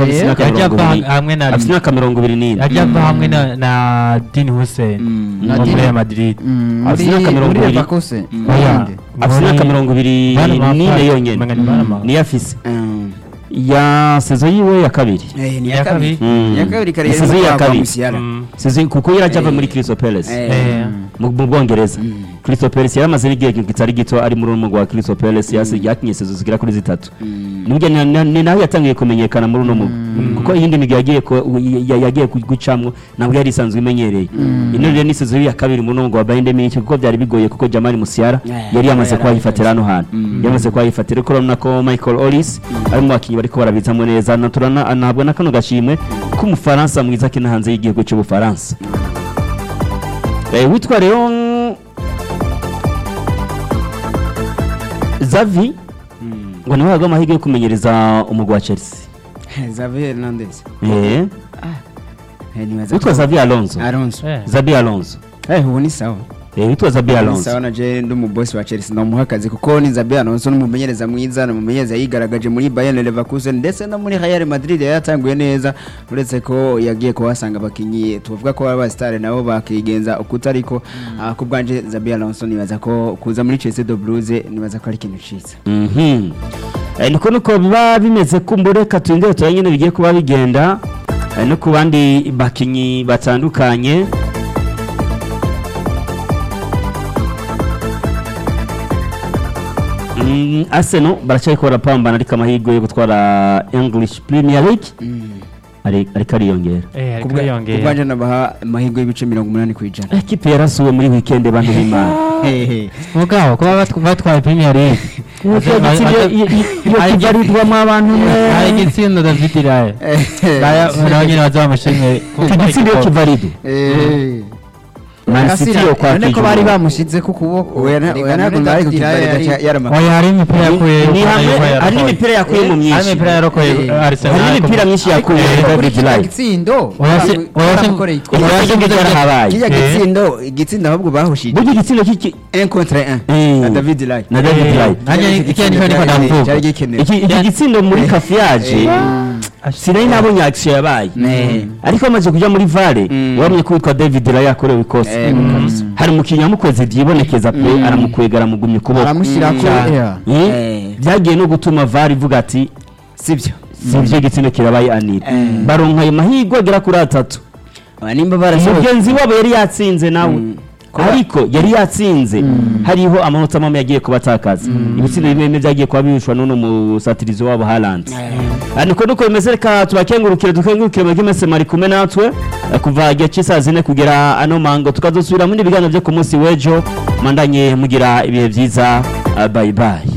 kuko afite Eh, imyaka yajya mirongo ava ibiri hamwe na afite imyaka mirongo ibiri n'ine yajya ava hamwe na na Dean Hussein Na wo muri Dean- Real Madrid Mm, Afite muri imyaka mirongo muri ibiri. Leverkusen Oya. afite imyaka mirongo ibiri Bana n'ine Mafra- yonyine Umenga ni Bana Mafra. niyo afise Mm. ya sezo yiwe ya kabiri Eh, ni Iya iya kabiri kabiri. Mm. iya kabiri kare Isize yarimo iya kwagwa kabiri. Musiala. Mm. sezo kuko yari ajya ava Eh. muri Crystal Palace Eh, Eh. mu mu bwongereza Crystal Palace yaramaze n'igihe kitari gito ari muri uno mugwa wa Crystal Palace yasi yakinye sezo zigera kuri zitatu mm. nibwo ni- ni ni naho yatangiye kumenyekana muri uno mugwa kuko iyindi migwi yagiye ko- ya- yagiye ku- gucamwo ntabwo yari isanzwe imenyereye ino rero ni sezo ya kabiri muri uno mugwa wa Bayern Munich kuko byari bigoye kuko Jamal Musiala Yeah, yari yamaze yari kuhayifatira hano hantu yari yamaze kuhayifatira ariko urabona ko Michael Ollis ari mu bakinnyi bariko barabizamo neza na turana anahabwa na kano gashimwe k'umufaransa mwiza akina hanze y'igihugu cy'ubufaransa Eh, witwa rero Zavi ngo niwe yahaga amahirwe yo kumenyereza umugwi wa Chelsea Xavi Hernandez eh Eh, nibaza witwa ko- Zavi Alonso Eh. Alonso Zabi Alonso eh ubu ni sawa eh witwa Zabi ni Alonso sawa na je ndi umubosi wa Chelsea ndamuha akazi kuko ni Xabi Alonso ni umumenyereza mwiza ni umumenyereza yigaragaje muri Bayern Leverkusen ndetse no muri Real Madrid yari yatanguye neza uretse ko yagiye kuhasanga abakinyi tuvuga ko aba star nabo bakigenza ukutariko ah, ku bwanje Xabi Alonso nibaza ko kuza muri Chelsea de Blues nibaza ko ari ikintu ciza Mhm. Eh, niko nuko biba bimeze kumbure katwindire tuba nyine bigiye kuba bigenda eh, no ku bandi bakinyi batandukanye Mm, Arsenal baracyariko barapambana ariko amahirwe yo gutwara English Premier League ari- ariko ariyongera Eh, ariko ku yongera bwanje nabaha amahirwe y'ibice mirongo umunani ku ijana ekipe yarasuwe muri weekend bantu b'Imana mugabo kuba bat- batwaye Premier League iyo kibarirwamo abantu hari igitsindo David Raya nayo nyine baza bamushimye iki gitsina iyo kivarido Man City yo kwa none ko Kijumba. bari bamushize ku kuboko oya na- oya ntabwo bari kukibarira yarama oya hari imipira yakuye Ni hamwe- hari n'imipira yakuye mu myinshi. hari imipira yarokoye Eh. Arsenal hari n'imipira myinshi yakuye David Rai gitsindo Oya se- oya se- baramukoreye oya se- itwe. oya se- yarahabaye. kijya Eh. gitsindo igitsindo ahubwo bahushije burya igitsina cy'iki un contre un Eh. na David Rai na David Eh. Rai Nanjye iki nicyo niko ndavuga. cyari gikenewe iki iki gitsindo muri kafiyaje sinari nabonye action yabaye Eh. ariko amaze kuja muri vale Mm. wabonye ko witwa David Rai yakorewe ikosa Eh, kabisa. hari umukinnyi yamukoze byibonekeza pe aramukwega aramugumya ukuboko aramushyirako Mm. yeah. Eh, Eh. byagiye no gutuma vale ivuga ati sibyo si byo gitsina kirabaye anira Eh. baronka ayo mahirwe agera kuri atatu Aba nimba barasohoye mugenzi wabo yari yatsinze nawe ariko yari yatsinze hariho amanota mamwe yagiye kubatakaza ibitsina bimwe bimwe byagiye kuba birushwa n'uno musatirizi wabo Haaland Ah, niko nuko bimeze reka tubakengurukire dukengurukire mwebwe mwese mwari kumwe natwe eh, kuva igihe cy'isaha zine kugera ano mango tukazosubira mu bindi biganiro byo ku munsi w'ejo mandanye mugira ibihe byiza ah, bye bye